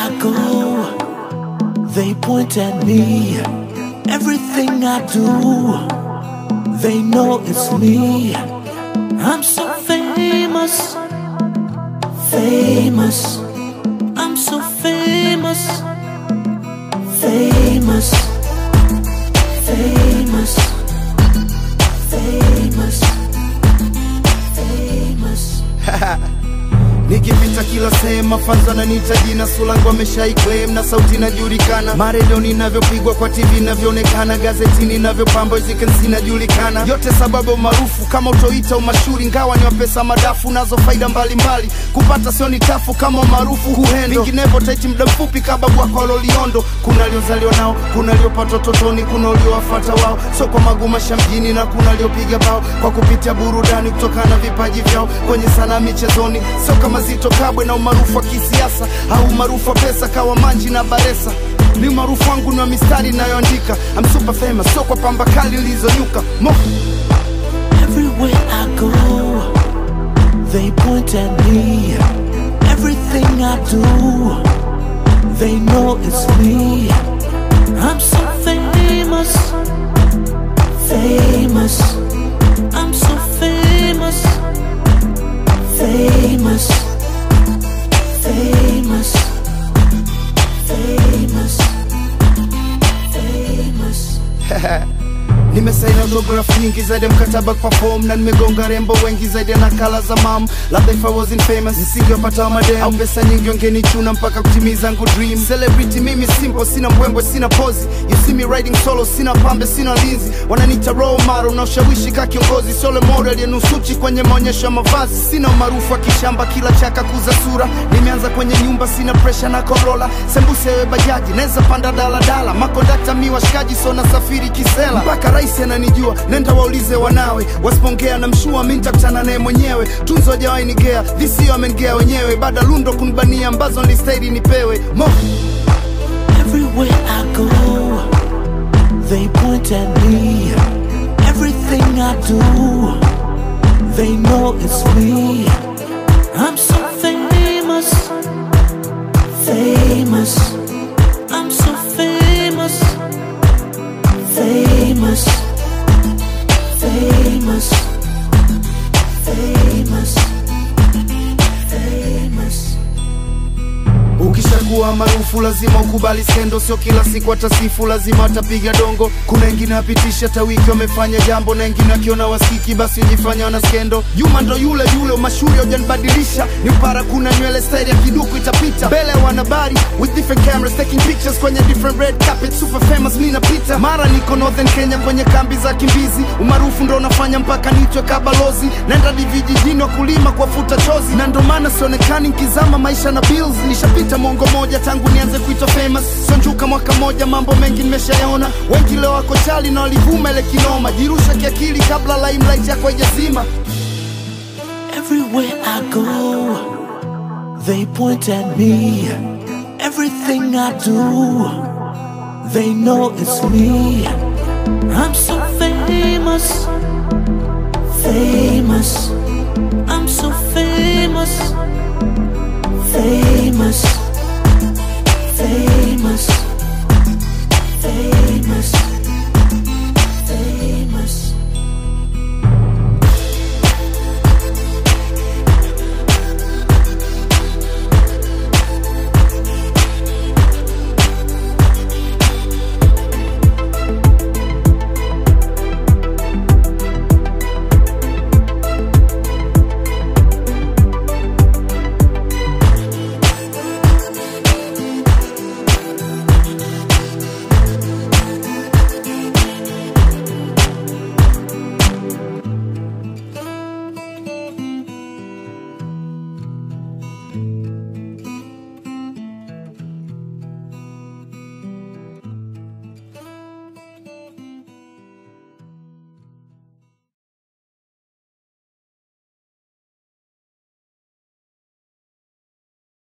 I go, they point at me. Everything I do, they know it's me. I'm so famous, famous. I'm so famous, famous, famous, famous, famous. nikipita kila sehemu mafanza na nita jina sulangu ameshaiclaim na sauti inajulikana maredio ninavyopigwa kwa tv inavyoonekana gazetini inavyopamba zikensi inajulikana yote sababu maarufu kama utoita umashuri ngawa ni wapesa madafu nazo faida mbalimbali kupata sio ni tafu kama umaarufu huhendo vinginevyo taiti muda mfupi kababu wako waloliondo kuna aliozaliwa nao kuna aliopata totoni kuna uliowafata wao so kwa magumasha mjini na kuna aliopiga bao kwa kupitia burudani kutokana na vipaji vyao kwenye sanaa michezoni sio kama Zito Kabwe na umaarufu wa kisiasa au umaarufu wa pesa kawa Manji na Baresa ni umaarufu wangu na mistari inayoandika I'm super famous, sio kwa pamba kali ilizonyuka Mo Everywhere I go, they point at me. Everything I do, they know it's me. I'm so famous, famous. I'm so famous, famous, famous, famous, famous. nimesaini autograph nyingi zaidi ya mkataba perform na nimegonga rembo wengi zaidi ya nakala za mam labda if I wasn't famous nisingewapata wa madem au pesa nyingi wangenichuna mpaka kutimiza ngu dream celebrity mimi simple sina mbwembwe sina pozi you see me riding solo sina pambe sina linzi wananiita role model na ushawishi ka kiongozi sole model ya nusuchi kwenye maonyesho ya mavazi sina umaarufu wa kishamba kila chaka kuza sura nimeanza kwenye nyumba sina pressure na korola sembuse we bajaji naweza panda daladala makondakta mi washikaji so nasafiri kisela mpaka rais ananijua nenda waulize wanawe wasipongea na mshua mi nitakutana naye mwenyewe tunzo hajawahi nigea visio amengea wenyewe baada lundo kunibania ambazo nilistahili nipewe mo Everywhere I go, they point at me. Everything I do, they know it's me. I'm so famous, famous. I'm so famous, famous, famous, famous, famous. ukishakuwa maarufu lazima ukubali skendo sio kila siku atasifu lazima atapiga dongo kuna wengine apitisha hata wiki wamefanya jambo na wengine akiona wasikiki basi ujifanya wana skendo yuma ndo yule yule mashuhuri hujanibadilisha ni upara kuna nywele staili ya kiduku itapita mbele ya wanahabari with different cameras taking pictures kwenye different red carpet super famous mi napita mara niko northern kenya kwenye kambi za kimbizi umaarufu ndo unafanya mpaka nitwe kabalozi naenda divijijini wakulima kuwafuta chozi na ndo maana sionekani nkizama maisha na bills nishapita mwongo moja tangu nianze kuitwa famous sonjuka mwaka moja mambo mengi nimeshayaona wengi leo wako chali na walivuma ile kinoma jirusha kiakili kabla limelight yako haijazima Everywhere I go, they point at me. Everything I do, they know it's me. I'm so famous, famous. I'm so famous, famous,